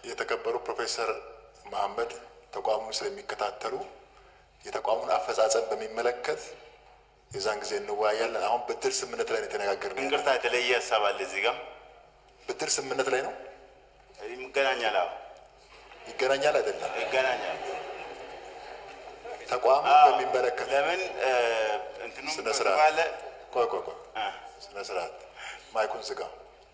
የተከበሩ ፕሮፌሰር መሐመድ ተቋሙን ስለሚከታተሉ የተቋሙን አፈጻጸም በሚመለከት የዛን ጊዜ እንወያያለን። አሁን ብድር ስምምነት ላይ ነው የተነጋገርነው። እንቅርታ የተለየ ሀሳብ አለ እዚህ ጋር ብድር ስምምነት ላይ ነው ይገናኛል። አዎ ይገናኛል አይደለም? ይገናኛል። ተቋሙን አዎ። በሚመለከት ለምን እንትኑ ስነ ስርዓት ባለ ቆይ ቆይ ቆይ ስነ ስርዓት ማይኩን ዝጋ።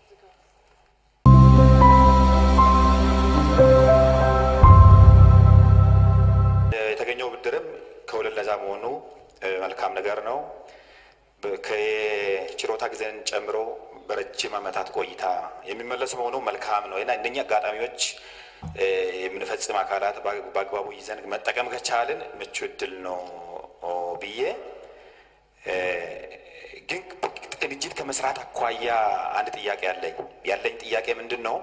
የተገኘው ብድርም ከወለድ ነፃ መሆኑ እ፣ መልካም ነገር ነው። በ- ከችሮታ ጊዜን ጨምሮ በረጅም ዓመታት ቆይታ የሚመለሱ መሆኑ መልካም ነው እና እነኛ አጋጣሚዎች እ፣ የምንፈጽም አካላት በ- በአግባቡ ይዘን መጠቀም ከቻልን ምቹ እድል ነው ኦ፣ ብዬ እ፣ ግን ቅንጅት ከመስራት አኳያ አንድ ጥያቄ አለኝ። ያለኝ ጥያቄ ምንድን ነው?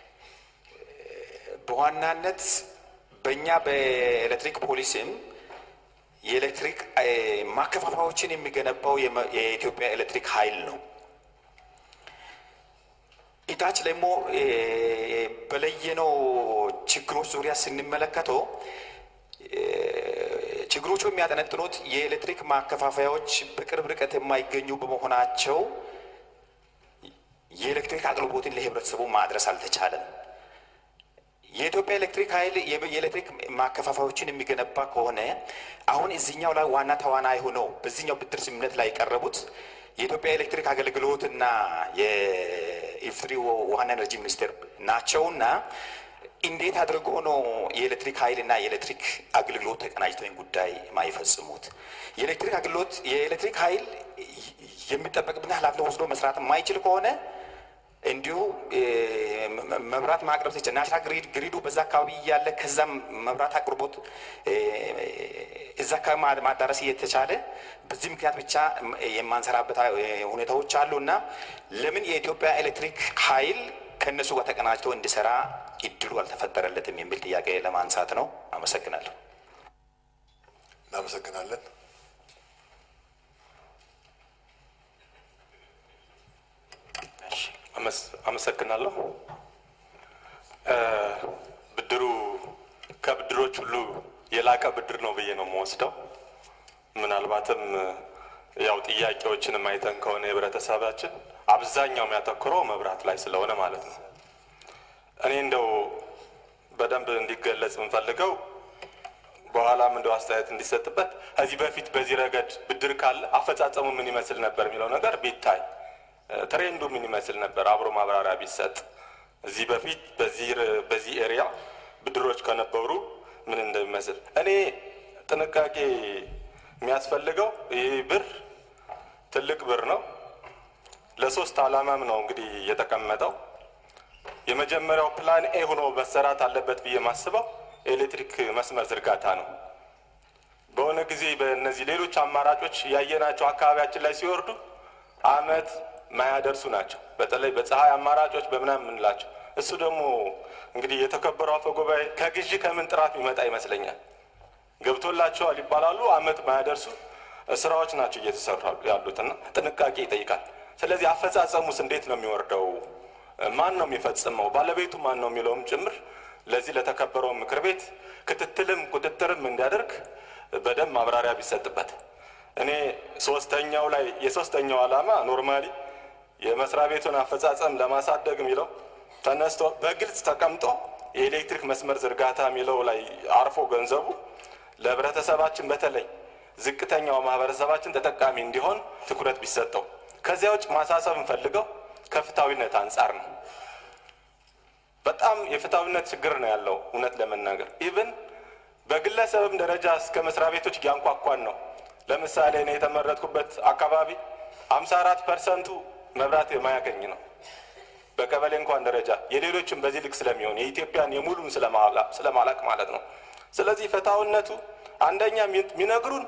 በዋናነት በእኛ በኤሌክትሪክ ፖሊሲም የኤሌክትሪክ እ፣ ማከፋፈያዎችን የሚገነባው የመ- የኢትዮጵያ ኤሌክትሪክ ኃይል ነው። ኢታች ደግሞ እ፣ በለየነው ችግሮች ዙሪያ ስንመለከተው እ፣ ችግሮቹ የሚያጠነጥኑት የኤሌክትሪክ ማከፋፈያዎች በቅርብ ርቀት የማይገኙ በመሆናቸው የኤሌክትሪክ አቅርቦትን ለህብረተሰቡ ማድረስ አልተቻለም። የኢትዮጵያ ኤሌክትሪክ ኃይል የብ- የኤሌክትሪክ ማከፋፈያዎችን የሚገነባ ከሆነ አሁን እዚህኛው ላይ ዋና ተዋናይ ሆነው በዚህኛው ብድር ስምምነት ላይ የቀረቡት የኢትዮጵያ ኤሌክትሪክ አገልግሎት እና የኢፌዴሪ ውሃና ኤነርጂ ሚኒስቴር ናቸውና እንዴት አድርጎ ነው የኤሌክትሪክ ኃይል እና የኤሌክትሪክ አገልግሎት ተቀናጅተው ይህን ጉዳይ ማይፈጽሙት? የኤሌክትሪክ አገልግሎት የኤሌክትሪክ ኃይል የሚጠበቅብን ኃላፊነት ወስዶ መስራት የማይችል ከሆነ እንዲሁ እ፣ መ- መብራት ማቅረብ ሲችል ናሽናል ግሪድ ግሪዱ በዛ አካባቢ እያለ ከዛም መብራት አቅርቦት እ፣ እዛ አካባቢ ማ- ማዳረስ እየተቻለ በዚህ ምክንያት ብቻ ም- የማንሰራበት እ፣ ሁኔታዎች አሉ እና ለምን የኢትዮጵያ ኤሌክትሪክ ኃይል ከእነሱ ጋር ተቀናጅቶ እንዲሰራ እድሉ አልተፈጠረለትም የሚል ጥያቄ ለማንሳት ነው። አመሰግናለሁ። እናመሰግናለን። አመስ- አመሰግናለሁ። እ፣ ብድሩ ከብድሮች ሁሉ የላቀ ብድር ነው ብዬ ነው የምወስደው። ምናልባትም እ፣ ያው ጥያቄዎችን አይተን ከሆነ የህብረተሰባችን አብዛኛው የሚያተኩረው መብራት ላይ ስለሆነ ማለት ነው። እኔ እንደው በደንብ እንዲገለጽ የምፈልገው በኋላም እንደው አስተያየት እንዲሰጥበት ከዚህ በፊት በዚህ ረገድ ብድር ካለ አፈጻጸሙ ምን ይመስል ነበር የሚለው ነገር ቢታይ እ፣ ትሬንዱ ምን ይመስል ነበር አብሮ ማብራሪያ ቢሰጥ እዚህ በፊት በዚህ ር- በዚህ ኤሪያ ብድሮች ከነበሩ ምን እንደሚመስል እኔ ጥንቃቄ የሚያስፈልገው ይህ ብር ትልቅ ብር ነው። ለሶስት ዓላማም ነው እንግዲህ የተቀመጠው። የመጀመሪያው ፕላን ኤ ሆኖ መሰራት አለበት ብዬ ማስበው የኤሌክትሪክ መስመር ዝርጋታ ነው። በሆነ ጊዜ በእነዚህ ሌሎች አማራጮች ያየናቸው አካባቢያችን ላይ ሲወርዱ አመት ማያደርሱ ናቸው። በተለይ በፀሐይ አማራጮች በምናምን የምንላቸው እሱ ደግሞ እንግዲህ የተከበረው አፈ ጉባኤ ከግዢ ከምን ጥራት የሚመጣ ይመስለኛል። ገብቶላቸዋል ይባላሉ። አመት ማያደርሱ ስራዎች ናቸው እየተሰሩ ያሉትና ጥንቃቄ ይጠይቃል። ስለዚህ አፈጻጸሙስ እንዴት ነው የሚወርደው? ማን ነው የሚፈጽመው? ባለቤቱ ማን ነው የሚለውም ጭምር ለዚህ ለተከበረው ምክር ቤት ክትትልም ቁጥጥርም እንዲያደርግ በደንብ ማብራሪያ ቢሰጥበት። እኔ ሶስተኛው ላይ የሶስተኛው ዓላማ ኖርማሊ የመስሪያ ቤቱን አፈጻጸም ለማሳደግ የሚለው ተነስቶ በግልጽ ተቀምጦ የኤሌክትሪክ መስመር ዝርጋታ የሚለው ላይ አርፎ ገንዘቡ ለህብረተሰባችን በተለይ ዝቅተኛው ማህበረሰባችን ተጠቃሚ እንዲሆን ትኩረት ቢሰጠው። ከዚያ ውጭ ማሳሰብ እንፈልገው ከፍትሐዊነት አንጻር ነው። በጣም የፍትሐዊነት ችግር ነው ያለው። እውነት ለመናገር ኢቭን በግለሰብም ደረጃ እስከ መስሪያ ቤቶች እያንኳኳን ነው። ለምሳሌ እኔ የተመረጥኩበት አካባቢ ሀምሳ አራት ፐርሰንቱ መብራት የማያገኝ ነው። በቀበሌ እንኳን ደረጃ የሌሎችም በዚህ ልክ ስለሚሆን የኢትዮጵያን የሙሉን ስለማላቅ ማለት ነው። ስለዚህ ፍትሐዊነቱ አንደኛ የሚነግሩን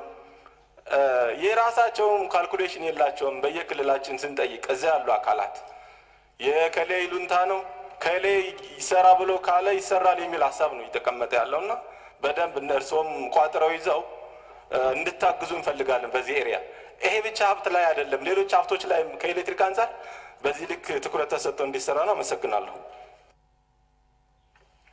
የራሳቸውም ካልኩሌሽን የላቸውም። በየክልላችን ስንጠይቅ እዚያ ያሉ አካላት የከሌ ይሉንታ ነው ከሌ ይሰራ ብሎ ካለ ይሰራል የሚል ሀሳብ ነው እየተቀመጠ ያለውና በደንብ እነርሶም ቋጥረው ይዘው እንድታግዙ እንፈልጋለን። በዚህ ኤሪያ ይሄ ብቻ ሀብት ላይ አይደለም፣ ሌሎች ሀብቶች ላይ ከኤሌክትሪክ አንጻር በዚህ ልክ ትኩረት ተሰጥቶ እንዲሰራ ነው። አመሰግናለሁ።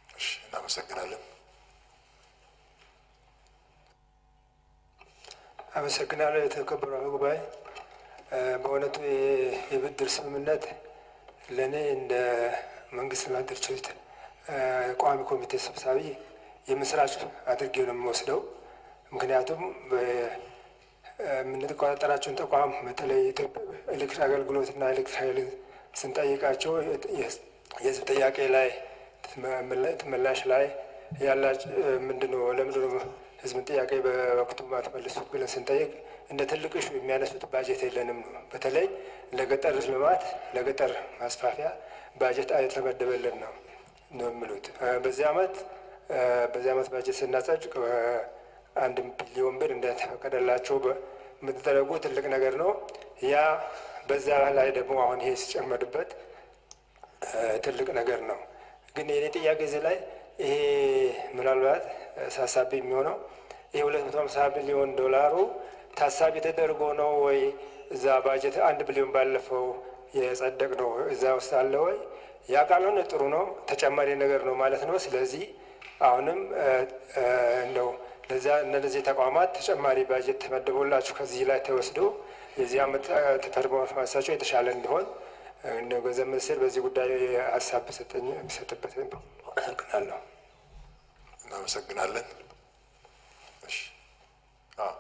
አመሰግናለሁ። የተከበሩ አፈ ጉባኤ፣ በእውነቱ የ- የብድር ስምምነት ለእኔ እንደ መንግስት ልማት ድርጅቶች ቋሚ ኮሚቴ ሰብሳቢ የምስራች አድርጌ ነው የምወስደው። ምክንያቱም በ- የምንቆጣጠራቸውን ተቋም በተለይ የኢትዮጵያ ኤሌክትሪክ አገልግሎትና ኤሌክትሪክ ኃይል ስንጠይቃቸው የ- የህዝብ ጥያቄ ላይ ምላሽ ላይ ያላጭ ምንድነው ለምንድነው ህዝብን ጥያቄ በወቅቱ ማትመልሱት ብለን ስንጠይቅ እንደ ትልቅ ሹ የሚያነሱት ባጀት የለንም ነው። በተለይ ለገጠር ልማት ለገጠር ማስፋፊያ ባጀት የተመደበልን ነው ነው የሚሉት። በዚህ አመት በዚህ አመት ባጀት ስናጸድቅ አንድ ቢሊዮን ብር እንደተፈቀደላቸው የምትደረጉ ትልቅ ነገር ነው። ያ በዛ ላይ ደግሞ አሁን ይሄ ሲጨመርበት ትልቅ ነገር ነው። ግን የኔ ጥያቄ እዚህ ላይ ይሄ ምናልባት ሳሳቢ የሚሆነው ይሄ ሁለት መቶ ሀምሳ ሚሊዮን ዶላሩ ታሳቢ ተደርጎ ነው ወይ እዛ ባጀት አንድ ቢሊዮን ባለፈው የጸደቅ ነው እዛ ውስጥ አለ ወይ? ያ ካልሆነ ጥሩ ነው፣ ተጨማሪ ነገር ነው ማለት ነው። ስለዚህ አሁንም እንደው ለዚያ እነዚህ ተቋማት ተጨማሪ ባጀት ተመድቦላችሁ ከዚህ ላይ ተወስዶ የዚህ አመት ፐርፎርማንሳቸው የተሻለ እንዲሆን እንደ ገንዘብ ሚኒስቴር በዚህ ጉዳይ ሀሳብ ቢሰጥበት አመሰግናለሁ። እናመሰግናለን። እሺ አዎ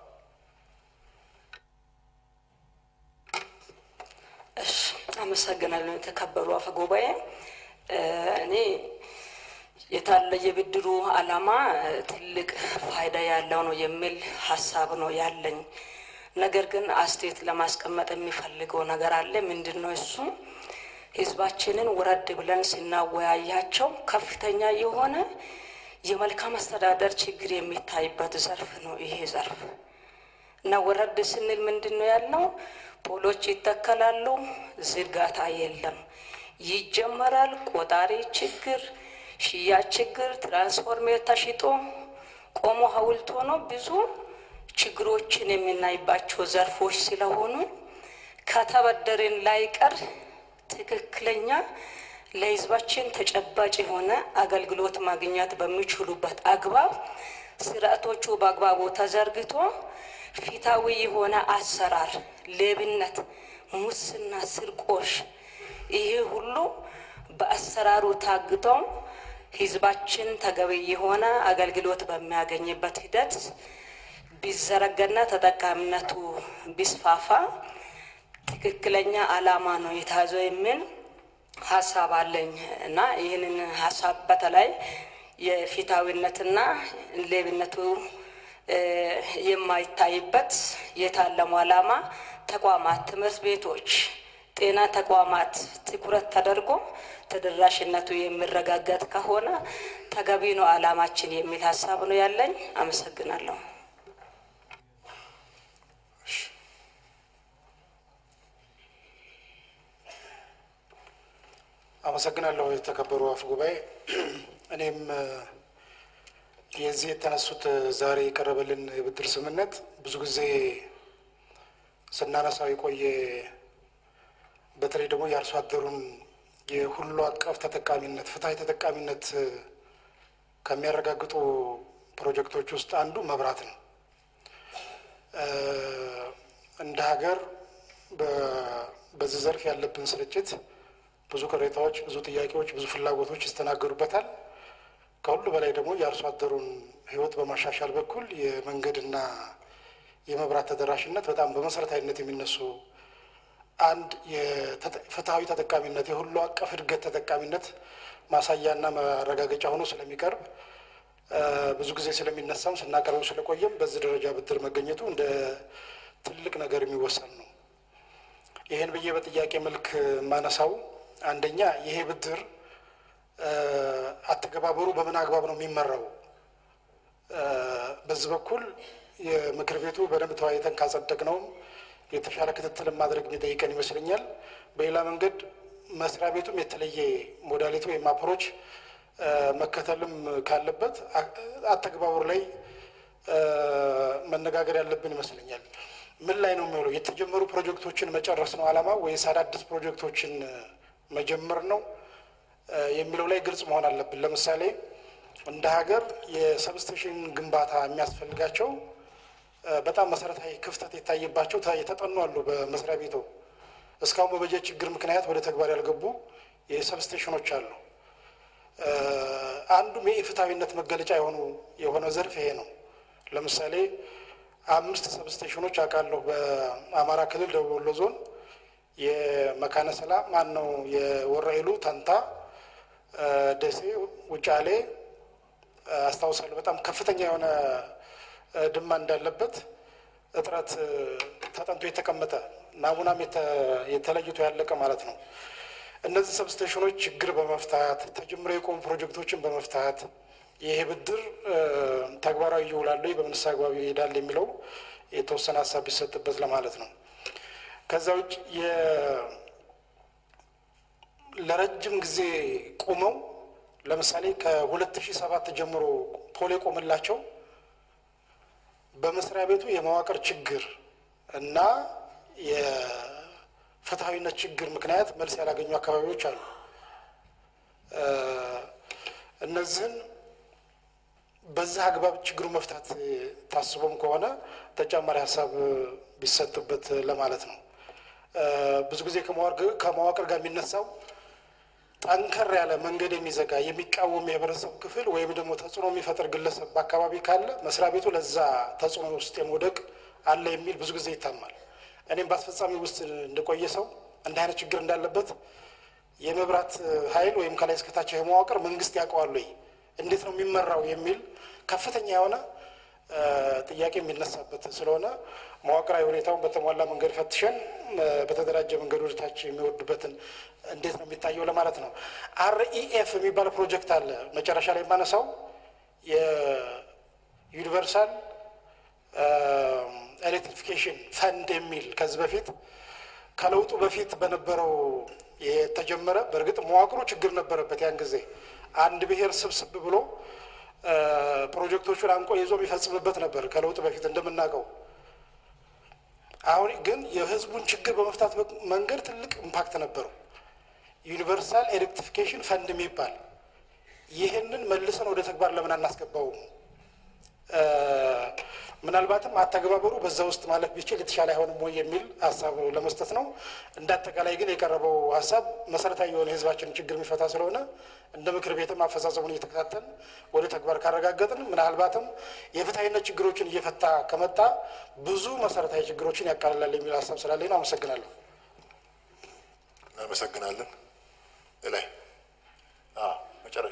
እሺ አመሰግናለሁ። የተከበሩ አፈ ጉባኤ እኔ የታለ የብድሩ ዓላማ ትልቅ ፋይዳ ያለው ነው የሚል ሀሳብ ነው ያለኝ። ነገር ግን አስተያየት ለማስቀመጥ የሚፈልገው ነገር አለ። ምንድን ነው እሱ? ህዝባችንን ውረድ ብለን ስናወያያቸው ከፍተኛ የሆነ የመልካም አስተዳደር ችግር የሚታይበት ዘርፍ ነው ይሄ ዘርፍ እና ወረድ ስንል ምንድን ነው ያልነው? ፖሎች ይተከላሉ፣ ዝርጋታ የለም። ይጀመራል፣ ቆጣሪ ችግር፣ ሽያጭ ችግር፣ ትራንስፎርሜር ተሽጦ ቆሞ ሀውልት ሆኖ ብዙ ችግሮችን የምናይባቸው ዘርፎች ስለሆኑ ከተበደርን ላይቀር ትክክለኛ ለህዝባችን ተጨባጭ የሆነ አገልግሎት ማግኘት በሚችሉበት አግባብ ስርዓቶቹ በአግባቡ ተዘርግቶ ፊታዊ የሆነ አሰራር፣ ሌብነት፣ ሙስና፣ ስርቆሽ ይሄ ሁሉ በአሰራሩ ታግተው ህዝባችን ተገቢ የሆነ አገልግሎት በሚያገኝበት ሂደት ቢዘረጋና ተጠቃሚነቱ ቢስፋፋ ትክክለኛ ዓላማ ነው የተያዘው የሚል ሀሳብ አለኝ እና ይህንን ሀሳብ በተለይ የፊታዊነትና ሌብነቱ የማይታይበት የታለሙ ዓላማ ተቋማት፣ ትምህርት ቤቶች፣ ጤና ተቋማት ትኩረት ተደርጎ ተደራሽነቱ የሚረጋገጥ ከሆነ ተገቢ ነው ዓላማችን የሚል ሀሳብ ነው ያለኝ። አመሰግናለሁ። አመሰግናለሁ የተከበሩ አፈ ጉባኤ። እኔም የዚህ የተነሱት ዛሬ የቀረበልን የብድር ስምምነት ብዙ ጊዜ ስናነሳው የቆየ በተለይ ደግሞ የአርሶ አደሩን የሁሉ አቀፍ ተጠቃሚነት ፍትሀዊ ተጠቃሚነት ከሚያረጋግጡ ፕሮጀክቶች ውስጥ አንዱ መብራት ነው። እንደ ሀገር በዚህ ዘርፍ ያለብን ስርጭት ብዙ ቅሬታዎች፣ ብዙ ጥያቄዎች፣ ብዙ ፍላጎቶች ይስተናገዱበታል። ከሁሉ በላይ ደግሞ የአርሶ አደሩን ሕይወት በማሻሻል በኩል የመንገድና የመብራት ተደራሽነት በጣም በመሰረታዊነት የሚነሱ አንድ የፍትሀዊ ተጠቃሚነት የሁሉ አቀፍ እድገት ተጠቃሚነት ማሳያና ማረጋገጫ ሆኖ ስለሚቀርብ ብዙ ጊዜ ስለሚነሳም ስናቀርበው ስለቆየም በዚህ ደረጃ ብድር መገኘቱ እንደ ትልቅ ነገር የሚወሰን ነው። ይህን ብዬ በጥያቄ መልክ የማነሳው አንደኛ ይሄ ብድር አተገባበሩ በምን አግባብ ነው የሚመራው? በዚህ በኩል የምክር ቤቱ በደንብ ተወያይተን ካጸደቅ ነውም የተሻለ ክትትል ማድረግ የሚጠይቀን ይመስለኛል። በሌላ መንገድ መስሪያ ቤቱም የተለየ ሞዳሊቲ ወይም አፕሮች መከተልም ካለበት አተገባበሩ ላይ መነጋገር ያለብን ይመስለኛል። ምን ላይ ነው የሚውለው? የተጀመሩ ፕሮጀክቶችን መጨረስ ነው ዓላማ ወይስ አዳዲስ ፕሮጀክቶችን መጀመር ነው የሚለው ላይ ግልጽ መሆን አለብን። ለምሳሌ እንደ ሀገር የሰብስቴሽን ግንባታ የሚያስፈልጋቸው እ፣ በጣም መሰረታዊ ክፍተት የታየባቸው ተ- የተጠኑ አሉ። በመስሪያ ቤቱ እስካሁን በበጀት ችግር ምክንያት ወደ ተግባር ያልገቡ የሰብስቴሽኖች አሉ። እ፣ አንዱም የኢፍትሐዊነት መገለጫ የሆኑ የሆነው ዘርፍ ይሄ ነው። ለምሳሌ አምስት ሰብስቴሽኖች አውቃለሁ በአማራ ክልል ደቡብ ወሎ ዞን የመካነ ሰላም ማን ነው የወረኢሉ ተንታ እ፣ ደሴ ውጫሌ እ፣ አስታውሳለሁ። በጣም ከፍተኛ የሆነ እ፣ ድማ እንዳለበት እጥረት እ፣ ተጠንቶ የተቀመጠ ናሙናም የተ- የተለይቶ ያለቀ ማለት ነው። እነዚህ ሰብስቴሽኖች ችግር በመፍታት ተጀምረው የቆሙ ፕሮጀክቶችን በመፍታት ይሄ ብድር እ፣ ተግባራዊ ይውላሉ በምንስ አግባብ ይሄዳል የሚለው የተወሰነ ሀሳብ ቢሰጥበት ለማለት ነው። ከዛ ውጭ የ- ለረጅም ጊዜ ቆመው ለምሳሌ ከ2007 ጀምሮ ፖል የቆመላቸው በመስሪያ ቤቱ የመዋቅር ችግር እና የፍትሐዊነት ችግር ምክንያት መልስ ያላገኙ አካባቢዎች አሉ። እ፣ እነዚህን በዚህ አግባብ ችግሩ መፍታት ታስቦም ከሆነ ተጨማሪ ሀሳብ ቢሰጥበት ለማለት ነው። እ፣ ብዙ ጊዜ ከመዋቅር ከመዋቅር ጋር የሚነሳው ጠንከር ያለ መንገድ የሚዘጋ የሚቃወም የህብረተሰብ ክፍል ወይም ደግሞ ተጽዕኖ የሚፈጥር ግለሰብ በአካባቢ ካለ መስሪያ ቤቱ ለዛ ተጽዕኖ ውስጥ የመውደቅ አለ የሚል ብዙ ጊዜ ይታማል። እኔም በአስፈጻሚ ውስጥ እንደቆየ ሰው እንዲህ አይነት ችግር እንዳለበት የመብራት ኃይል ወይም ከላይ እስከታች የመዋቅር መንግስት ያውቀዋል ወይ እንዴት ነው የሚመራው የሚል ከፍተኛ የሆነ እ፣ ጥያቄ የሚነሳበት ስለሆነ መዋቅራዊ ሁኔታውን በተሟላ መንገድ ፈትሸን እ፣ በተደራጀ መንገድ ወደ ታች የሚወርዱበትን እንዴት ነው የሚታየው ለማለት ነው። አርኢኤፍ የሚባል ፕሮጀክት አለ። መጨረሻ ላይ የማነሳው የዩኒቨርሳል ኤሌክትሪፊኬሽን ፈንድ የሚል ከዚህ በፊት ከለውጡ በፊት በነበረው የተጀመረ በእርግጥ መዋቅሩ ችግር ነበረበት። ያን ጊዜ አንድ ብሔር ስብስብ ብሎ እ፣ ፕሮጀክቶቹን አንቆ ይዞ የሚፈጽምበት ነበር ከለውጡ በፊት እንደምናውቀው። አሁን ግን የህዝቡን ችግር በመፍታት መንገድ ትልቅ ኢምፓክት ነበረው። ዩኒቨርሳል ኤሌክትሪፊኬሽን ፈንድ የሚባል ይህንን መልሰን ወደ ተግባር ለምን አናስገባውም? እ፣ ምናልባትም አተገባበሩ በዛ ውስጥ ማለፍ ቢችል የተሻለ አይሆንም ወይ የሚል ሀሳብ ለመስጠት ነው። እንደ አጠቃላይ ግን የቀረበው ሀሳብ መሰረታዊ የሆነ የህዝባችንን ችግር የሚፈታ ስለሆነ እንደ ምክር ቤትም አፈጻጸሙን እየተከታተል ወደ ተግባር ካረጋገጥን ምናልባትም የፍትሐዊነት ችግሮችን እየፈታ ከመጣ ብዙ መሰረታዊ ችግሮችን ያቃልላል የሚል ሀሳብ ስላለኝ ነው። አመሰግናለሁ። እናመሰግናለን። ላይ መጨረሻ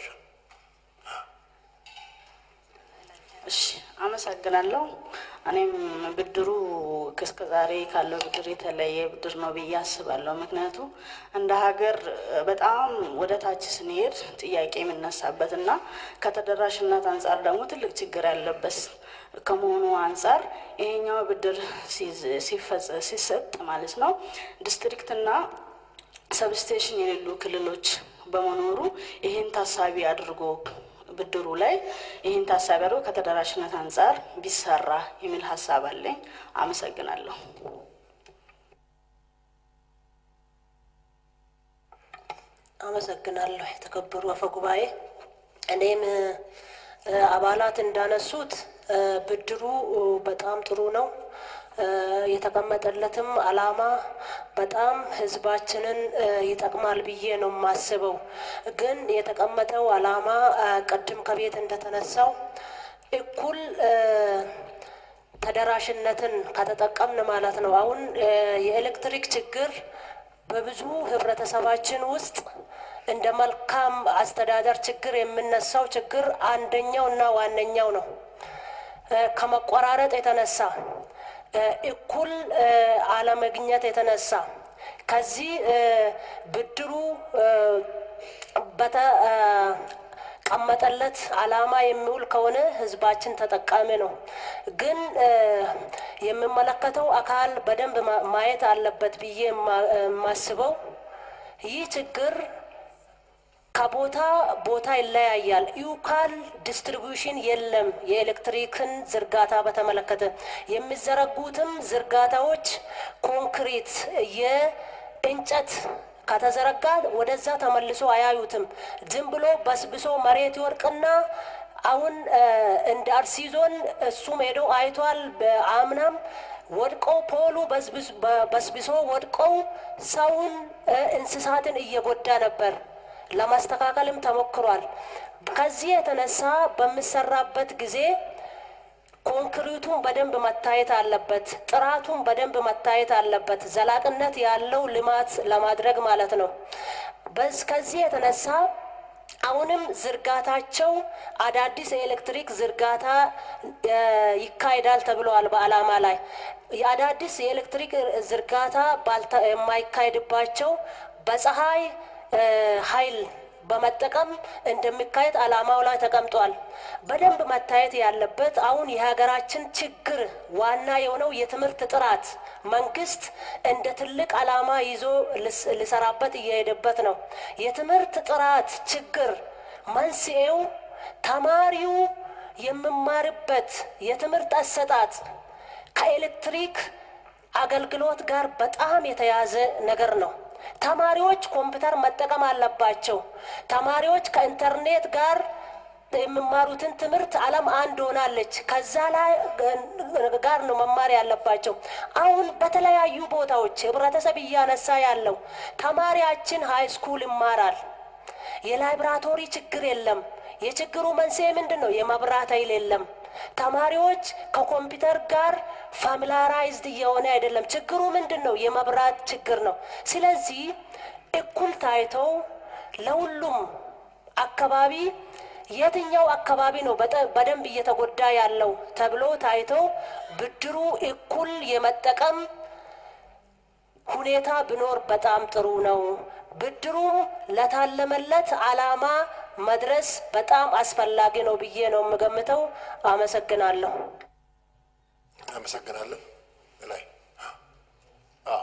እሺ አመሰግናለሁ። እኔም ብድሩ እስከ ዛሬ ካለው ብድር የተለየ ብድር ነው ብዬ አስባለሁ። ምክንያቱ እንደ ሀገር በጣም ወደ ታች ስንሄድ ጥያቄ የሚነሳበት እና ከተደራሽነት አንጻር ደግሞ ትልቅ ችግር ያለበት ከመሆኑ አንጻር ይሄኛው ብድር ሲዝ- ሲፈጽ- ሲሰጥ ማለት ነው ዲስትሪክትና ሰብስቴሽን የሌሉ ክልሎች በመኖሩ ይህን ታሳቢ አድርጎ ብድሩ ላይ ይህን ታሳቢ አድርጎ ከተደራሽነት አንጻር ቢሰራ የሚል ሀሳብ አለኝ። አመሰግናለሁ። አመሰግናለሁ የተከበሩ አፈ ጉባኤ። እኔም እ፣ አባላት እንዳነሱት እ፣ ብድሩ እ፣ በጣም ጥሩ ነው። እ፣ የተቀመጠለትም አላማ በጣም ህዝባችንን እ፣ ይጠቅማል ብዬ ነው የማስበው። ግን የተቀመጠው አላማ እ፣ ቅድም ከቤት እንደተነሳው እኩል እ፣ ተደራሽነትን ከተጠቀምን ማለት ነው። አሁን እ፣ የኤሌክትሪክ ችግር በብዙ ህብረተሰባችን ውስጥ እንደ መልካም አስተዳደር ችግር የምነሳው ችግር አንደኛው እና ዋነኛው ነው። እ፣ ከመቆራረጥ የተነሳ እ፣ እኩል እ፣ አለመግኘት የተነሳ ከዚህ እ፣ ብድሩ እ፣ በተ እ፣ ቀመጠለት አላማ የሚውል ከሆነ ህዝባችን ተጠቃሚ ነው። ግን እ፣ የሚመለከተው አካል በደንብ ማ- ማየት አለበት ብዬ የማ- የማስበው ይህ ችግር ከቦታ ቦታ ይለያያል። ዩካል ዲስትሪቢዩሽን የለም። የኤሌክትሪክን ዝርጋታ በተመለከተ የሚዘረጉትም ዝርጋታዎች ኮንክሪት፣ የእንጨት ከተዘረጋ ወደዛ ተመልሶ አያዩትም። ዝም ብሎ በስብሶ መሬት ይወርቅና አሁን እ፣ እንደ አርሲ ዞን እሱም ሄዶ አይቷል። በአምናም ወድቀው ፖሉ በስብስ- በ- በስብሶ ወድቀው ሰውን እ፣ እንስሳትን እየጎዳ ነበር። ለማስተካከልም ተሞክሯል። ከዚህ የተነሳ በሚሰራበት ጊዜ ኮንክሪቱን በደንብ መታየት አለበት። ጥራቱን በደንብ መታየት አለበት። ዘላቅነት ያለው ልማት ለማድረግ ማለት ነው። በዝ ከዚህ የተነሳ አሁንም ዝርጋታቸው አዳዲስ የኤሌክትሪክ ዝርጋታ እ፣ ይካሄዳል ተብለዋል በዓላማ ላይ የአዳዲስ የኤሌክትሪክ ዝርጋታ ባልተ- የማይካሄድባቸው በፀሐይ እ፣ ኃይል በመጠቀም እንደሚካሄድ ዓላማው ላይ ተቀምጧል። በደንብ መታየት ያለበት አሁን የሀገራችን ችግር ዋና የሆነው የትምህርት ጥራት መንግስት እንደ ትልቅ ዓላማ ይዞ ልስ- ሊሰራበት እየሄደበት ነው። የትምህርት ጥራት ችግር መንስኤው ተማሪው የሚማርበት የትምህርት አሰጣጥ ከኤሌክትሪክ አገልግሎት ጋር በጣም የተያዘ ነገር ነው። ተማሪዎች ኮምፒውተር መጠቀም አለባቸው። ተማሪዎች ከኢንተርኔት ጋር የሚማሩትን ትምህርት ዓለም አንድ ሆናለች። ከዛ ላይ ጋር ነው መማር ያለባቸው። አሁን በተለያዩ ቦታዎች ህብረተሰብ እያነሳ ያለው ተማሪያችን ሃይ ስኩል ይማራል። የላይብራቶሪ ችግር የለም። የችግሩ መንስኤ ምንድን ነው? የመብራት ኃይል የለም። ተማሪዎች ከኮምፒውተር ጋር ፋሚላራይዝድ እየሆነ አይደለም። ችግሩ ምንድን ነው? የመብራት ችግር ነው። ስለዚህ እኩል ታይተው ለሁሉም አካባቢ የትኛው አካባቢ ነው በጠ- በደንብ እየተጎዳ ያለው ተብሎ ታይተው ብድሩ እኩል የመጠቀም ሁኔታ ቢኖር በጣም ጥሩ ነው። ብድሩም ለታለመለት ዓላማ መድረስ በጣም አስፈላጊ ነው ብዬ ነው የምገምተው። አመሰግናለሁ። እናመሰግናለን። ላይ አዎ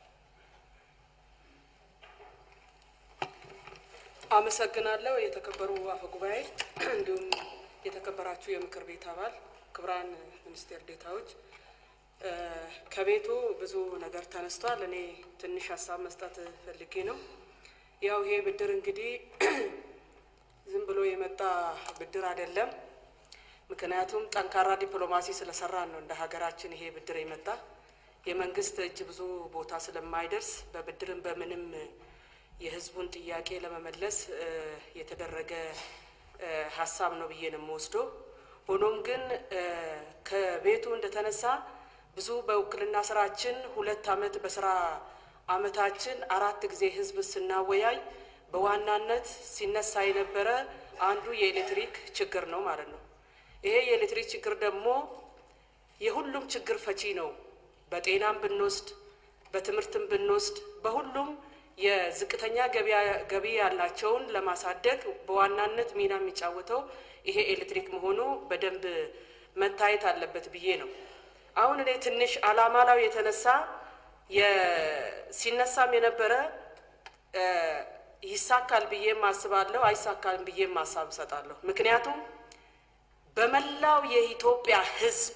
አመሰግናለሁ። የተከበሩ አፈ ጉባኤ፣ እንዲሁም የተከበራችሁ የምክር ቤት አባል፣ ክቡራን ሚኒስቴር ዴታዎች፣ እ፣ ከቤቱ ብዙ ነገር ተነስቷል። እኔ ትንሽ ሀሳብ መስጠት ፈልጌ ነው። ያው ይሄ ብድር እንግዲህ ዝም ብሎ የመጣ ብድር አይደለም። ምክንያቱም ጠንካራ ዲፕሎማሲ ስለሰራን ነው እንደ ሀገራችን ይሄ ብድር የመጣ የመንግስት እጅ ብዙ ቦታ ስለማይደርስ በብድርም በምንም የህዝቡን ጥያቄ ለመመለስ እ፣ የተደረገ እ፣ ሀሳብ ነው ብዬ ነው የምወስደው። ሆኖም ግን እ፣ ከቤቱ እንደተነሳ ብዙ በውክልና ስራችን ሁለት አመት በስራ አመታችን አራት ጊዜ ህዝብ ስናወያይ በዋናነት ሲነሳ የነበረ አንዱ የኤሌክትሪክ ችግር ነው ማለት ነው። ይሄ የኤሌክትሪክ ችግር ደግሞ የሁሉም ችግር ፈቺ ነው። በጤናም ብንወስድ በትምህርትም ብንወስድ በሁሉም የዝቅተኛ ገቢያ- ገቢ ያላቸውን ለማሳደግ በዋናነት ሚና የሚጫወተው ይሄ ኤሌክትሪክ መሆኑ በደንብ መታየት አለበት ብዬ ነው። አሁን እኔ ትንሽ አላማ ላይ የተነሳ የ- ሲነሳም የነበረ እ፣ ይሳካል ብዬም አስባለሁ፣ አይሳካልም ብዬም ሀሳብ እሰጣለሁ። ምክንያቱም በመላው የኢትዮጵያ ህዝብ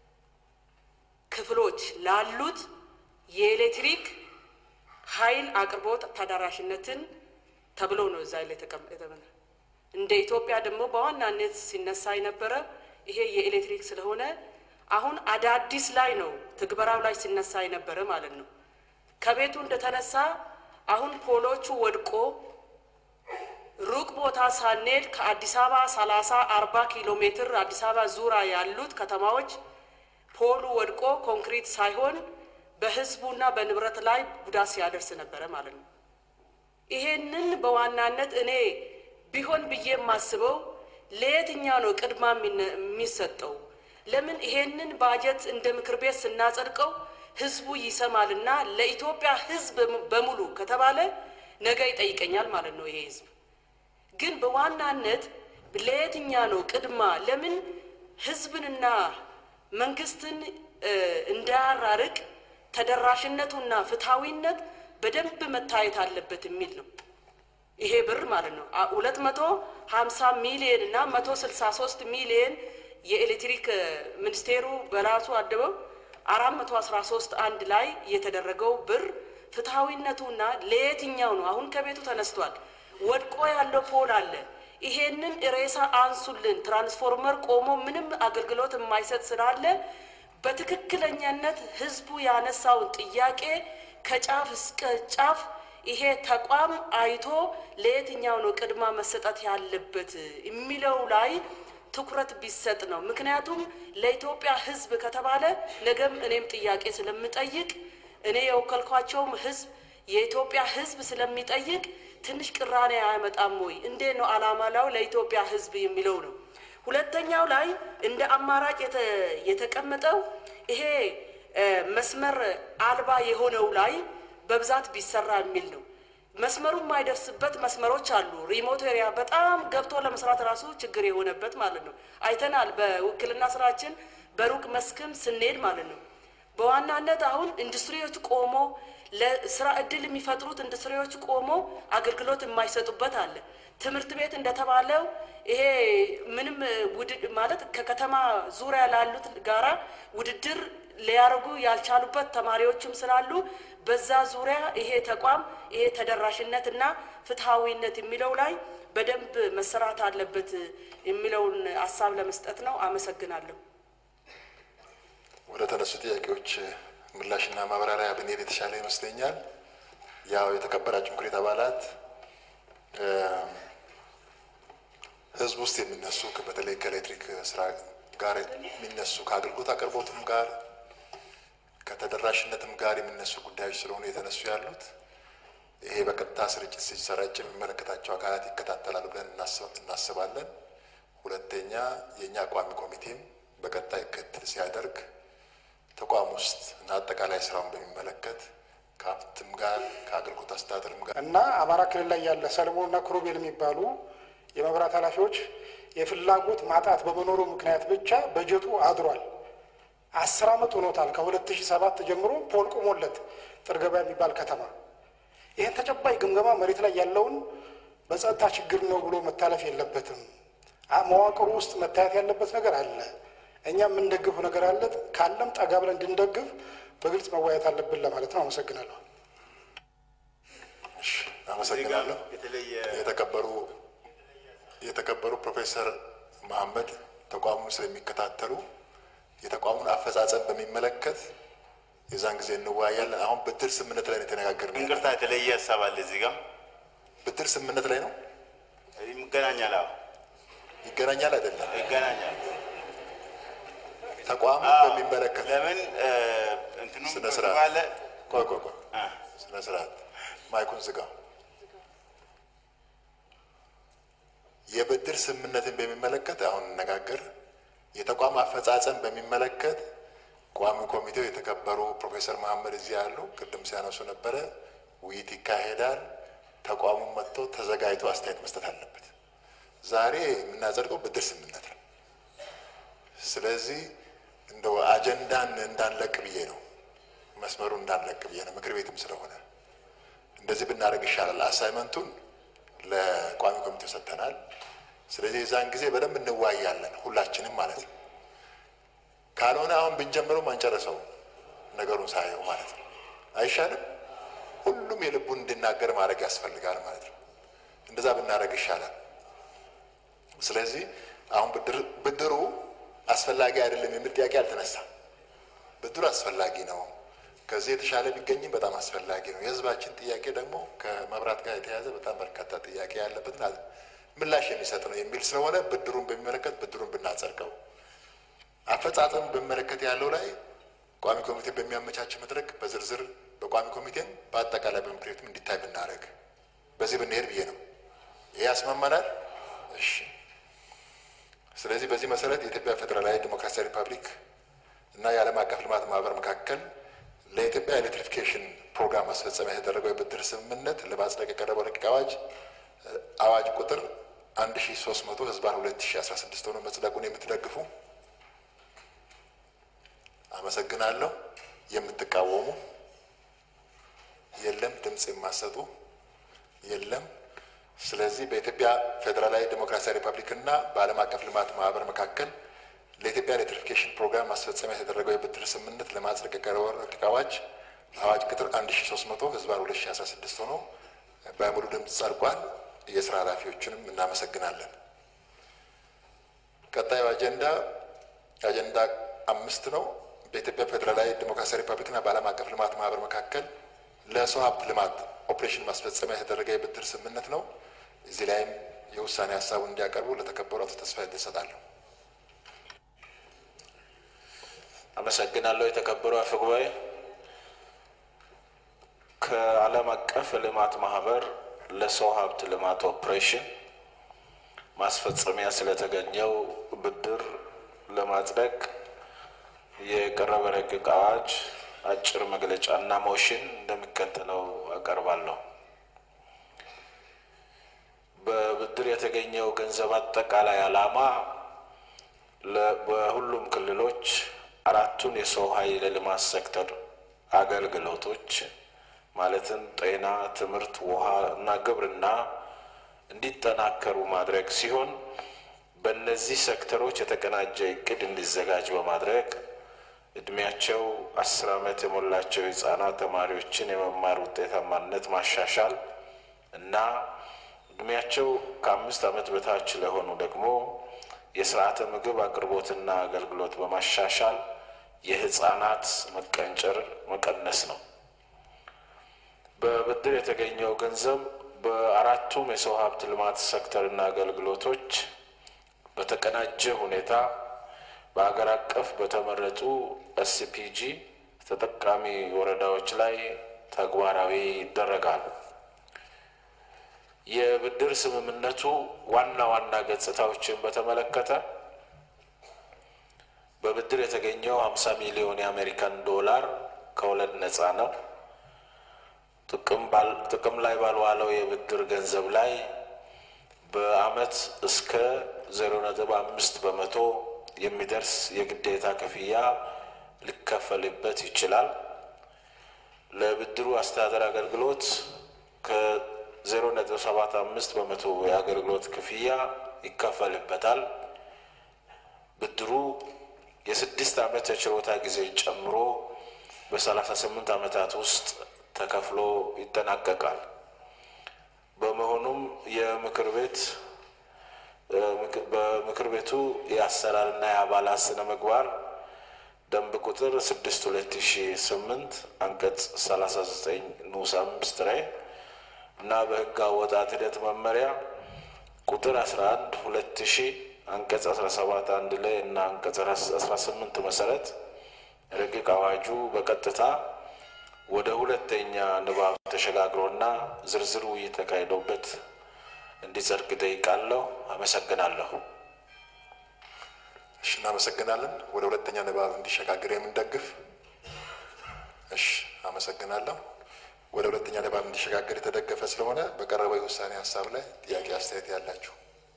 ክፍሎች ላሉት የኤሌክትሪክ ኃይል አቅርቦት ተደራሽነትን ተብሎ ነው እዛ ላይ የተቀመጠ። እንደ ኢትዮጵያ ደግሞ በዋናነት ሲነሳ የነበረ ይሄ የኤሌክትሪክ ስለሆነ አሁን አዳዲስ ላይ ነው ትግበራው ላይ ሲነሳ የነበረ ማለት ነው። ከቤቱ እንደተነሳ አሁን ፖሎቹ ወድቆ ሩቅ ቦታ ሳንሄድ ከአዲስ አበባ ሰላሳ አርባ ኪሎ ሜትር አዲስ አበባ ዙሪያ ያሉት ከተማዎች ፖሉ ወድቆ ኮንክሪት ሳይሆን በህዝቡና በንብረት ላይ ጉዳት ሲያደርስ ነበረ ማለት ነው። ይሄንን በዋናነት እኔ ቢሆን ብዬ የማስበው ለየትኛው ነው ቅድማ የሚነ- የሚሰጠው? ለምን ይሄንን ባጀት እንደ ምክር ቤት ስናጸድቀው ህዝቡ ይሰማልና ለኢትዮጵያ ህዝብ በሙሉ ከተባለ ነገ ይጠይቀኛል ማለት ነው ይሄ ህዝብ ግን በዋናነት ለየትኛ ነው ቅድማ? ለምን ህዝብንና መንግስትን እ፣ እንዳያራርቅ ተደራሽነቱና ፍትሐዊነት በደንብ መታየት አለበት የሚል ነው። ይሄ ብር ማለት ነው ሁለት መቶ ሀምሳ ሚሊየን እና መቶ ስልሳ ሶስት ሚሊየን የኤሌክትሪክ እ፣ ሚኒስቴሩ በራሱ አድበው አራት መቶ አስራ ሶስት አንድ ላይ የተደረገው ብር ፍትሐዊነቱና ለየትኛው ነው? አሁን ከቤቱ ተነስቷል። ወድቆ ያለው ፖል አለ። ይሄንን ሬሳ አንሱልን። ትራንስፎርመር ቆሞ ምንም አገልግሎት የማይሰጥ ስላለ በትክክለኛነት ህዝቡ ያነሳውን ጥያቄ ከጫፍ እስከ ጫፍ ይሄ ተቋም አይቶ ለየትኛው ነው ቅድማ መሰጠት ያለበት የሚለው ላይ ትኩረት ቢሰጥ ነው። ምክንያቱም ለኢትዮጵያ ህዝብ ከተባለ ነገም እኔም ጥያቄ ስለምጠይቅ እኔ የወከልኳቸውም ህዝብ የኢትዮጵያ ህዝብ ስለሚጠይቅ ትንሽ ቅራኔ አያመጣም ወይ? እንዴት ነው አላማ ላው ለኢትዮጵያ ህዝብ የሚለው ነው። ሁለተኛው ላይ እንደ አማራጭ የተ- የተቀመጠው ይሄ እ፣ መስመር አልባ የሆነው ላይ በብዛት ቢሰራ የሚል ነው። መስመሩ የማይደርስበት መስመሮች አሉ። ሪሞት ኤሪያ በጣም ገብቶ ለመስራት ራሱ ችግር የሆነበት ማለት ነው። አይተናል። በውክልና ስራችን በሩቅ መስክም ስንሄድ ማለት ነው። በዋናነት አሁን ኢንዱስትሪዎች ቆሞ ለስራ እድል የሚፈጥሩት ኢንዱስትሪዎች ቆሞ አገልግሎት የማይሰጡበት አለ። ትምህርት ቤት እንደተባለው ይሄ ምንም ውድድ ማለት ከከተማ ዙሪያ ላሉት ጋራ ውድድር ሊያደርጉ ያልቻሉበት ተማሪዎችም ስላሉ በዛ ዙሪያ ይሄ ተቋም ይሄ ተደራሽነት እና ፍትሐዊነት የሚለው ላይ በደንብ መሰራት አለበት የሚለውን ሀሳብ ለመስጠት ነው። አመሰግናለሁ። ወደ ተነሱ ጥያቄዎች ምላሽና ማብራሪያ ብንሄድ የተሻለ ይመስለኛል። ያው የተከበራችሁ ምክር ቤት አባላት እ፣ ህዝብ ውስጥ የሚነሱ በተለይ ከኤሌክትሪክ ስራ ጋር የሚነሱ ከአገልግሎት አቅርቦትም ጋር ከተደራሽነትም ጋር የሚነሱ ጉዳዮች ስለሆኑ የተነሱ ያሉት ይሄ በቀጥታ ስርጭት ሲሰራጭ የሚመለከታቸው አካላት ይከታተላሉ ብለን እናስብ- እናስባለን። ሁለተኛ የእኛ ቋሚ ኮሚቴም በቀጣይ ክትትል ሲያደርግ ተቋም ውስጥ እና አጠቃላይ ስራውን በሚመለከት ከሀብትም ጋር ከአገልግሎት አስተዳደርም ጋር እና አማራ ክልል ላይ ያለ ሰለሞንና ክሩቤል የሚባሉ የመብራት ኃላፊዎች የፍላጎት ማጣት በመኖሩ ምክንያት ብቻ በጀቱ አድሯል። አስር ዓመት ሆኖታል። ከሁለት ሺህ ሰባት ጀምሮ ፖል ቆሞለት ጥርገባ የሚባል ከተማ ይህን ተጨባጭ ግምገማ መሬት ላይ ያለውን በጸጥታ ችግር ነው ብሎ መታለፍ የለበትም። አ- መዋቅሩ ውስጥ መታየት ያለበት ነገር አለ። እኛ የምንደግፈው ነገር አለ። ካለም ጠጋ ብለን እንድንደግፍ በግልጽ መወያየት አለብን ለማለት ነው። አመሰግናለሁ። እሺ፣ አመሰግናለሁ። የተለየ የተከበሩ የተከበሩ ፕሮፌሰር መሐመድ ተቋሙን ስለሚከታተሉ የተቋሙን አፈጻጸም በሚመለከት የዛን ጊዜ እንወያያለን። አሁን ብድር ስምምነት ላይ ነው የተነጋገርነው። እንቅርታ የተለየ ሀሳብ አለ እዚህ ጋር ብድር ስምምነት ላይ ነው ይገናኛል። አዎ ይገናኛል አይደለም? ይገናኛል። ተቋሙን አዎ። በሚመለከት ለምን እ፣ እንትኑ ስነ ስርዓት ባለ ቆይ ቆይ ቆይ አ፣ ስነ ስርዓት ማይኩን ዝጋው። የብድር ስምምነትን በሚመለከት አሁን እንነጋገር። የተቋም አፈጻጸም በሚመለከት ቋሚ ኮሚቴው የተከበሩ ፕሮፌሰር መሐመድ እዚህ ያሉ ቅድም ሲያነሱ ነበረ። ውይይት ይካሄዳል። ተቋሙን መጥቶ ተዘጋጅቶ አስተያየት መስጠት አለበት። ዛሬ የምናጸድቀው ብድር ስምምነት ነው። ስለዚህ እንደው አጀንዳን እንዳንለቅ ብዬ ነው፣ መስመሩ እንዳንለቅ ብዬ ነው። ምክር ቤትም ስለሆነ እንደዚህ ብናደርግ ይሻላል። አሳይመንቱን ለቋሚ ኮሚቴው ሰጥተናል። ስለዚህ የዛን ጊዜ በደንብ እንዋያለን ሁላችንም ማለት ነው። ካልሆነ አሁን ብንጀምረው አንጨርሰው ነገሩን ሳየው ማለት ነው። አይሻልም? ሁሉም የልቡን እንዲናገር ማድረግ ያስፈልጋል ማለት ነው። እንደዛ ብናደርግ ይሻላል። ስለዚህ አሁን ብድር- ብድሩ አስፈላጊ አይደለም የሚል ጥያቄ አልተነሳም። ብድሩ አስፈላጊ ነው። ከዚህ የተሻለ ቢገኝም በጣም አስፈላጊ ነው። የሕዝባችን ጥያቄ ደግሞ ከመብራት ጋር የተያያዘ በጣም በርካታ ጥያቄ ያለበት ና- ምላሽ የሚሰጥ ነው የሚል ስለሆነ ብድሩን በሚመለከት ብድሩን ብናጸድቀው፣ አፈጻጸም በሚመለከት ያለው ላይ ቋሚ ኮሚቴ በሚያመቻች መድረክ በዝርዝር በቋሚ ኮሚቴም በአጠቃላይ በምክር ቤቱም እንዲታይ ብናደርግ በዚህ ብንሄድ ብዬ ነው። ይሄ ያስማማናል? እሺ። ስለዚህ በዚህ መሰረት የኢትዮጵያ ፌዴራላዊ ዲሞክራሲያዊ ሪፐብሊክ እና የዓለም አቀፍ ልማት ማህበር መካከል ለኢትዮጵያ ኤሌክትሪፊኬሽን ፕሮግራም ማስፈጸሚያ የተደረገው የብድር ስምምነት ለማጽደቅ የቀረበው ረቂቅ አዋጅ እ፣ አዋጅ ቁጥር 1300 ህዝባን 2016 ሆኖ መጽደቁን የምትደግፉ አመሰግናለሁ። የምትቃወሙ የለም። ድምፅ የማሰጡ የለም። ስለዚህ በኢትዮጵያ ፌዴራላዊ ዴሞክራሲያዊ ሪፐብሊክ እና በዓለም አቀፍ ልማት ማህበር መካከል ለኢትዮጵያ ኤሌክትሪፊኬሽን ፕሮግራም ማስፈጸሚያ የተደረገው የብድር ስምምነት ለማጽደቅ የቀረበው ረቂቅ አዋጅ አዋጅ ቁጥር 1300 ህዝባን 2016 ሆኖ በሙሉ ድምፅ ጸድቋል። የስራ ኃላፊዎችንም እናመሰግናለን። ቀጣዩ አጀንዳ አጀንዳ አምስት ነው። በኢትዮጵያ ፌዴራላዊ ዲሞክራሲያዊ ሪፐብሊክና በዓለም አቀፍ ልማት ማህበር መካከል ለሰው ሀብት ልማት ኦፕሬሽን ማስፈጸሚያ የተደረገ የብድር ስምምነት ነው። እዚህ ላይም የውሳኔ ሀሳቡን እንዲያቀርቡ ለተከበሩ አቶ ተስፋዬ እሰጣለሁ። አመሰግናለሁ። የተከበሩ አፈ ጉባኤ፣ ከዓለም አቀፍ ልማት ማህበር ለሰው ሀብት ልማት ኦፕሬሽን ማስፈጸሚያ ስለተገኘው ብድር ለማጽደቅ የቀረበ ረቂቅ አዋጅ አጭር መግለጫና ሞሽን እንደሚከተለው አቀርባለሁ። በብድር የተገኘው ገንዘብ አጠቃላይ ዓላማ በሁሉም ክልሎች አራቱን የሰው ኃይል ልማት ሴክተር አገልግሎቶች ማለትም ጤና፣ ትምህርት፣ ውሃ እና ግብርና እንዲጠናከሩ ማድረግ ሲሆን በእነዚህ ሴክተሮች የተቀናጀ እቅድ እንዲዘጋጅ በማድረግ እድሜያቸው አስር ዓመት የሞላቸው ህጻናት ተማሪዎችን የመማር ውጤታማነት ማሻሻል እና እድሜያቸው ከአምስት ዓመት በታች ለሆኑ ደግሞ የስርዓተ ምግብ አቅርቦትና አገልግሎት በማሻሻል የህፃናት መቀንጨር መቀነስ ነው። በብድር የተገኘው ገንዘብ በአራቱም የሰው ሀብት ልማት ሴክተርና አገልግሎቶች በተቀናጀ ሁኔታ በሀገር አቀፍ በተመረጡ ኤስፒጂ ተጠቃሚ ወረዳዎች ላይ ተግባራዊ ይደረጋል። የብድር ስምምነቱ ዋና ዋና ገጽታዎችን በተመለከተ በብድር የተገኘው 50 ሚሊዮን የአሜሪካን ዶላር ከወለድ ነፃ ነው። ጥቅም ላይ ባልዋለው የብድር ገንዘብ ላይ በአመት እስከ ዜሮ ነጥብ አምስት በመቶ የሚደርስ የግዴታ ክፍያ ሊከፈልበት ይችላል። ለብድሩ አስተዳደር አገልግሎት ከዜሮ ነጥብ ሰባት አምስት በመቶ የአገልግሎት ክፍያ ይከፈልበታል። ብድሩ የስድስት ዓመት የችሮታ ጊዜ ጨምሮ በሰላሳ ስምንት ዓመታት ውስጥ ተከፍሎ ይጠናቀቃል። በመሆኑም የምክር ቤት በምክር ቤቱ የአሰራርና የአባላት ስነ ምግባር ደንብ ቁጥር ስድስት ሁለት ሺ ስምንት አንቀጽ ሰላሳ ዘጠኝ ንዑስ አምስት ላይ እና በህግ አወጣት ሂደት መመሪያ ቁጥር አስራ አንድ ሁለት ሺ አንቀጽ አስራ ሰባት አንድ ላይ እና አንቀጽ አስራ ስምንት መሰረት ረቂቅ አዋጁ በቀጥታ ወደ ሁለተኛ ንባብ ተሸጋግሮና ዝርዝር ውይይት ተካሂዶበት እንዲጸድቅ ጠይቃለሁ። አመሰግናለሁ። እሺ፣ እናመሰግናለን። ወደ ሁለተኛ ንባብ እንዲሸጋገር የምንደግፍ እሺ፣ አመሰግናለሁ። ወደ ሁለተኛ ንባብ እንዲሸጋገር የተደገፈ ስለሆነ በቀረበው የውሳኔ ሀሳብ ላይ ጥያቄ፣ አስተያየት ያላችሁ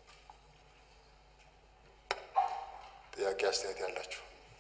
ጥያቄ፣ አስተያየት ያላችሁ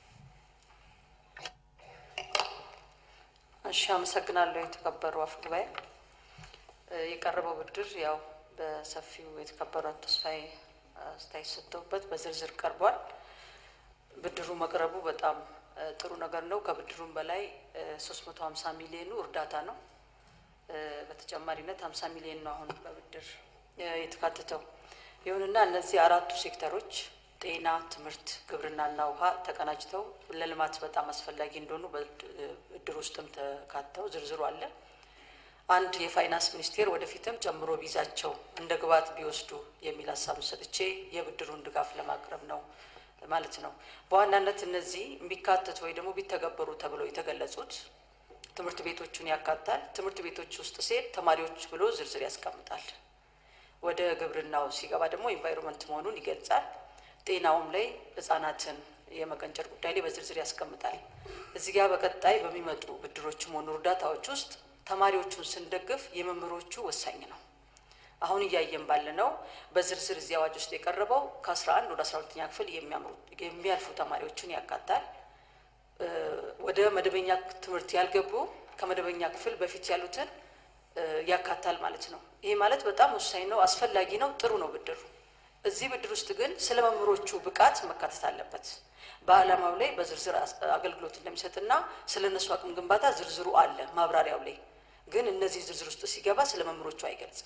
እሺ አመሰግናለሁ። የተከበሩ አፈ ጉባኤ፣ የቀረበው ብድር ያው በሰፊው የተከበሩ አቶ ተስፋዬ አስተያየት ሰጥተውበት በዝርዝር ቀርቧል። ብድሩ መቅረቡ በጣም ጥሩ ነገር ነው። ከብድሩም በላይ ሶስት መቶ ሀምሳ ሚሊዮኑ እርዳታ ነው። በተጨማሪነት ሀምሳ ሚሊዮን ነው አሁን በብድር የተካተተው። ይሁንና እነዚህ አራቱ ሴክተሮች ጤና፣ ትምህርት፣ ግብርናና ውሃ ተቀናጅተው ለልማት በጣም አስፈላጊ እንደሆኑ በብድር ውስጥም ተካተው ዝርዝሩ አለ። አንድ የፋይናንስ ሚኒስቴር ወደፊትም ጨምሮ ቢይዛቸው እንደ ግብዓት ቢወስዱ የሚል ሀሳብ ሰጥቼ የብድሩን ድጋፍ ለማቅረብ ነው ማለት ነው። በዋናነት እነዚህ የሚካተቱ ወይ ደግሞ ቢተገበሩ ተብለው የተገለጹት ትምህርት ቤቶቹን ያካታል። ትምህርት ቤቶች ውስጥ ሴት ተማሪዎች ብሎ ዝርዝር ያስቀምጣል። ወደ ግብርናው ሲገባ ደግሞ ኢንቫይሮንመንት መሆኑን ይገልጻል። ጤናውም ላይ ህጻናትን የመቀንጨር ጉዳይ ላይ በዝርዝር ያስቀምጣል። እዚህ ጋር በቀጣይ በሚመጡ ብድሮችም ሆኑ እርዳታዎች ውስጥ ተማሪዎቹን ስንደግፍ የመምህሮቹ ወሳኝ ነው። አሁን እያየን ባለ ነው በዝርዝር እዚህ አዋጅ ውስጥ የቀረበው ከአስራ አንድ ወደ አስራ ሁለተኛ ክፍል የሚያልፉ ተማሪዎችን ያካታል። ወደ መደበኛ ትምህርት ያልገቡ ከመደበኛ ክፍል በፊት ያሉትን ያካታል ማለት ነው። ይሄ ማለት በጣም ወሳኝ ነው፣ አስፈላጊ ነው፣ ጥሩ ነው ብድሩ። እዚህ ብድር ውስጥ ግን ስለ መምህሮቹ ብቃት መካተት አለበት። በዓላማው ላይ በዝርዝር አገልግሎት እንደሚሰጥና ስለ እነሱ አቅም ግንባታ ዝርዝሩ አለ ማብራሪያው ላይ ግን እነዚህ ዝርዝር ውስጥ ሲገባ ስለ መምህሮቹ አይገልጽም።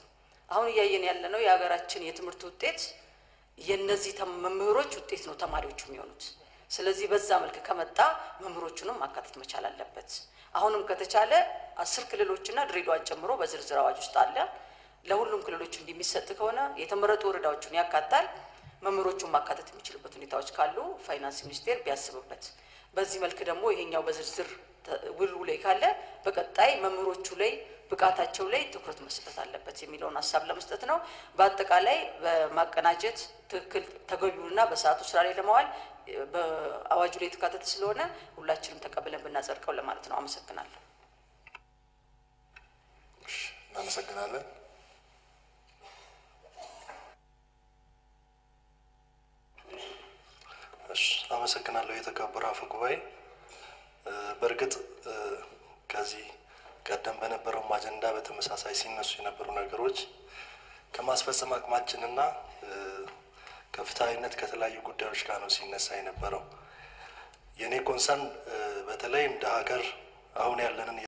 አሁን እያየን ያለ ነው የሀገራችን የትምህርት ውጤት የእነዚህ ተም- መምህሮች ውጤት ነው ተማሪዎቹ የሚሆኑት። ስለዚህ በዛ መልክ ከመጣ መምህሮቹንም ማካተት መቻል አለበት። አሁንም ከተቻለ አስር ክልሎችና ድሬዳዋን ጨምሮ በዝርዝር አዋጅ ውስጥ አለ። ለሁሉም ክልሎች እንዲሚሰጥ ከሆነ የተመረጡ ወረዳዎችን ያካታል። መምህሮቹን ማካተት የሚችልበት ሁኔታዎች ካሉ ፋይናንስ ሚኒስቴር ቢያስብበት። በዚህ መልክ ደግሞ ይሄኛው በዝርዝር ተ- ውሉ ላይ ካለ በቀጣይ መምህሮቹ ላይ ብቃታቸው ላይ ትኩረት መስጠት አለበት የሚለውን ሀሳብ ለመስጠት ነው። በአጠቃላይ በማቀናጀት ትክክል ተገቢውንና በሰዓቱ ስራ ላይ ለማዋል እ፣ በአዋጁ ላይ የተካተተ ስለሆነ ሁላችንም ተቀብለን ብናጸድቀው ለማለት ነው። አመሰግናለሁ። እናመሰግናለን። እሺ አመሰግናለሁ የተከበረ አፈ ጉባኤ። እ፣ በእርግጥ እ፣ ከዚህ ቀደም በነበረውም አጀንዳ በተመሳሳይ ሲነሱ የነበሩ ነገሮች ከማስፈጸም አቅማችንና እ፣ ከፍትሐዊነት ከተለያዩ ጉዳዮች ጋር ነው ሲነሳ የነበረው። የእኔ ኮንሰርን እ፣ በተለይ እንደ ሀገር አሁን ያለንን